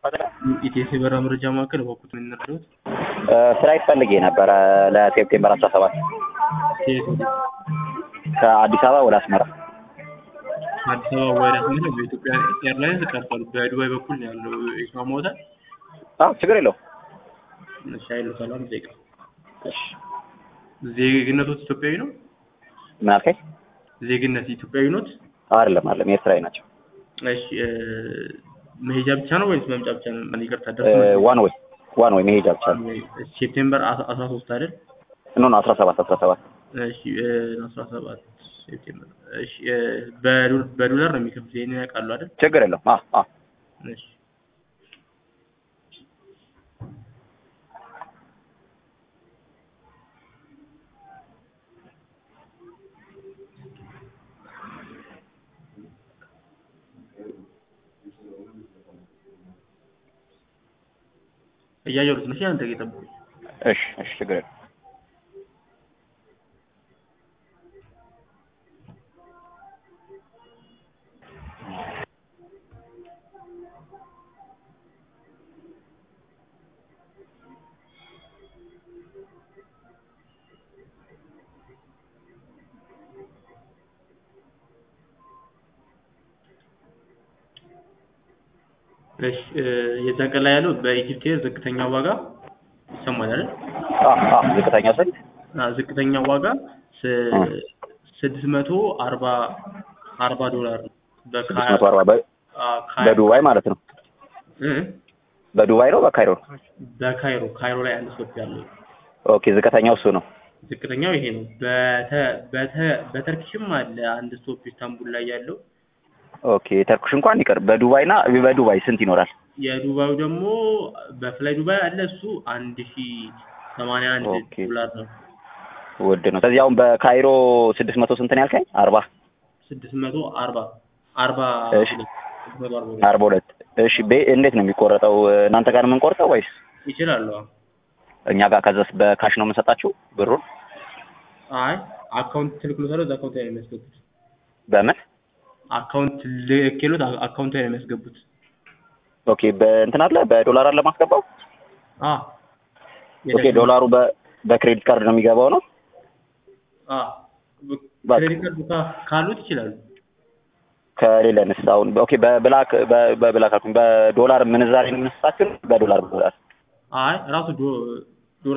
ኢቴስ የበረራ መረጃ ማዕከል በወቅቱ የምንረዳት ፍላይት ፈልጌ ነበረ ለሴፕቴምበር አስራ ሰባት ከየት ወደ ከአዲስ አበባ ወደ አስመራ አዲስ አበባ ወደ አስመራ በኢትዮጵያ ኤርላይንስ ቀርቷል። በዱባይ በኩል ነው ያለው ይስማማዎታል? አዎ ችግር የለውም እሺ አይሉታል። አንድ ደቂቃ እሺ ዜግነቶት ኢትዮጵያዊ ነው? ምን አልከኝ ዜግነት ኢትዮጵያዊ ኖት? አይደለም አይደለም ኤርትራዊ ናቸው እሺ እ መሄጃ ብቻ ነው ወይስ መምጫ ብቻ ነው? ማን ይቅርታ እ ደርሶ ዋን ወይ ዋን ወይ መሄጃ ብቻ ነው ሴፕቴምበር አስራ ሶስት አይደል? ኖ ኖ አስራ ሰባት አስራ ሰባት እሺ አስራ ሰባት ሴፕቴምበር እሺ እ በዶ- በዶላር ነው የሚከፍሉት ይሄንን ያውቃሉ አይደል? ችግር የለውም አዎ አዎ እሺ እያየሁት ነው። እሺ አንተ እየጠበቁኝ እሺ እሺ ችግር የለውም እሺ እ የዛን ቀን ላይ ያለው በኢጂፕት ኤር ዝቅተኛ ዋጋ ይሰማል አይደል? አዎ አዎ ዝቅተኛ ስንት አ ዝቅተኛ ዋጋ ስድስት መቶ አርባ አርባ ዶላር ነው። ስድስት መቶ አርባ በ- አ ካይ- በዱባይ ማለት ነው እ በዱባይ ነው በካይሮ ነው በካይሮ ካይሮ ላይ አንድ ስቶፕ ያለው ኦኬ ዝቅተኛው እሱ ነው ዝቅተኛው ይሄ ነው። በተ በተ በተርኪሽም አለ አንድ ስቶፕ ኢስታንቡል ላይ ያለው ኦኬ ተርኩሽ እንኳን ይቅር በዱባይ እና በዱባይ ስንት ይኖራል የዱባዩ ደግሞ በፍላይ ዱባይ አለ እሱ አንድ ሺ ሰማንያ አንድ ኦኬ። ዶላር ነው። ውድ ነው ስለዚህ አሁን በካይሮ ስድስት መቶ ስንት ነው ያልከኝ አርባ ስድስት መቶ አርባ አርባ እሺ። ሁለት ስድስት መቶ አርባ ሁለት አርባ ሁለት እሺ ቤ- እንዴት ነው የሚቆረጠው እናንተ ጋር ነው የምንቆርጠው ወይስ ይችላሉ። አዎ። እኛ ጋር ከዛስ በካሽ ነው የምንሰጣችሁ ብሩን አይ አካውንት ትልክሎታል። እዛ አካውንት ላይ ነው የሚያስገቡት። በምን አካውንት ልኬሎት አ- አካውንት ላይ ነው የሚያስገቡት። ኦኬ በእንትን አለ በዶላር አለ ማስገባው አ ኦኬ ዶላሩ በ በክሬዲት ካርድ ነው የሚገባው ነው አ በቃ። ክሬዲት ካርድ ካ- ካሉት ይችላሉ። ከሌለንስ አሁን ኦኬ በብላክ በ- በብላክ አልኩኝ በዶላር ምንዛሬ ነው የምንሰጣችሁ በዶላር በዶላር አይ ራሱ ዶ